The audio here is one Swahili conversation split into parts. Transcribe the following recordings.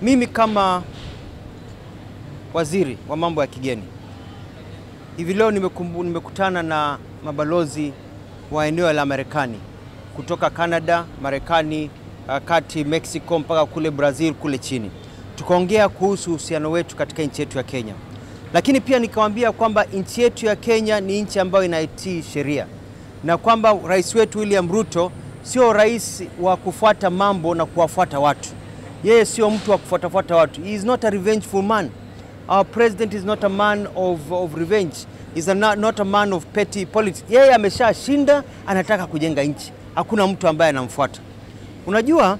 Mimi kama waziri wa mambo ya kigeni hivi leo nimekumbu, nimekutana na mabalozi wa eneo la Marekani kutoka Canada, Marekani, uh, kati Mexico mpaka kule Brazil kule chini, tukaongea kuhusu uhusiano wetu katika nchi yetu ya Kenya, lakini pia nikawaambia kwamba nchi yetu ya Kenya ni nchi ambayo inaitii sheria na kwamba rais wetu William Ruto sio rais wa kufuata mambo na kuwafuata watu. Yeye sio mtu wa kufuatafuata watu. He is not a revengeful man. Our president is not a man of, of revenge. He's a not, not a man of petty politics. Yeye ameshashinda, anataka kujenga nchi. Hakuna mtu ambaye anamfuata. Unajua,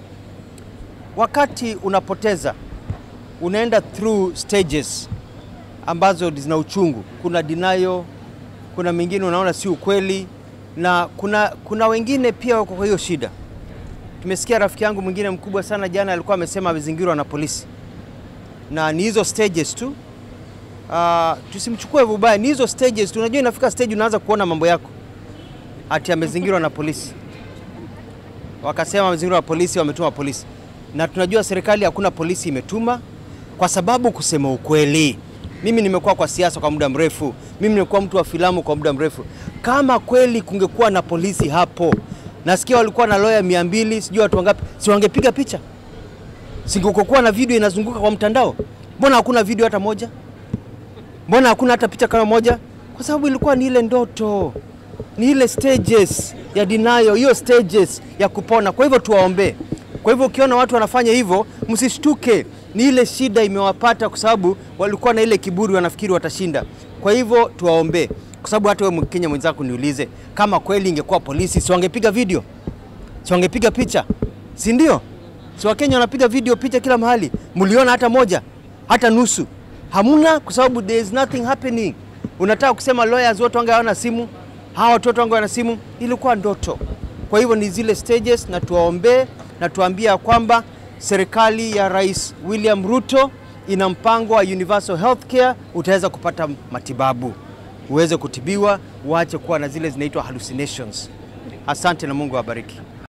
wakati unapoteza unaenda through stages ambazo zina uchungu. Kuna denial, kuna mingine unaona si ukweli, na kuna, kuna wengine pia wako kwa hiyo shida. Tumesikia rafiki yangu mwingine mkubwa sana jana alikuwa amesema amezingirwa na polisi, na ni hizo stages tu. Uh, tusimchukue vibaya, ni hizo stages tu. Unajua inafika stage unaanza kuona mambo yako, ati amezingirwa na polisi, wakasema amezingirwa na polisi, wametuma polisi, na tunajua serikali hakuna polisi imetuma, kwa sababu kusema ukweli mimi nimekuwa kwa siasa kwa muda mrefu, mimi nimekuwa mtu wa filamu kwa muda mrefu. Kama kweli kungekuwa na polisi hapo, nasikia walikuwa na lawyer mia mbili sijui watu wangapi, si wangepiga picha? Singekuwa na video inazunguka kwa mtandao? Mbona hakuna video hata moja? Mbona hakuna hata picha kama moja? Kwa sababu ilikuwa ni ile ndoto, ni ile stages ya denial, hiyo stages ya kupona. Kwa hivyo tuwaombee. Kwa hivyo ukiona watu wanafanya hivyo, msishtuke, ni ile shida imewapata, kwa sababu walikuwa na ile kiburi, wanafikiri watashinda. Kwa hivyo tuwaombee, kwa sababu hata wewe Mkenya mwenzako niulize, kama kweli ingekuwa polisi, si wangepiga video, si wangepiga picha, si ndio? Si Wakenya wanapiga video, picha kila mahali. Mliona hata moja, hata nusu? Hamuna, kwa sababu there is nothing happening. Unataka kusema lawyers wote wange hawana simu, hawa watoto wange wana simu? Ilikuwa ndoto. Kwa hivyo ni zile stages, na tuwaombee na tuambia kwamba serikali ya Rais William Ruto ina mpango wa universal healthcare. Utaweza kupata matibabu, uweze kutibiwa, uache kuwa na zile zinaitwa hallucinations. Asante na Mungu awabariki.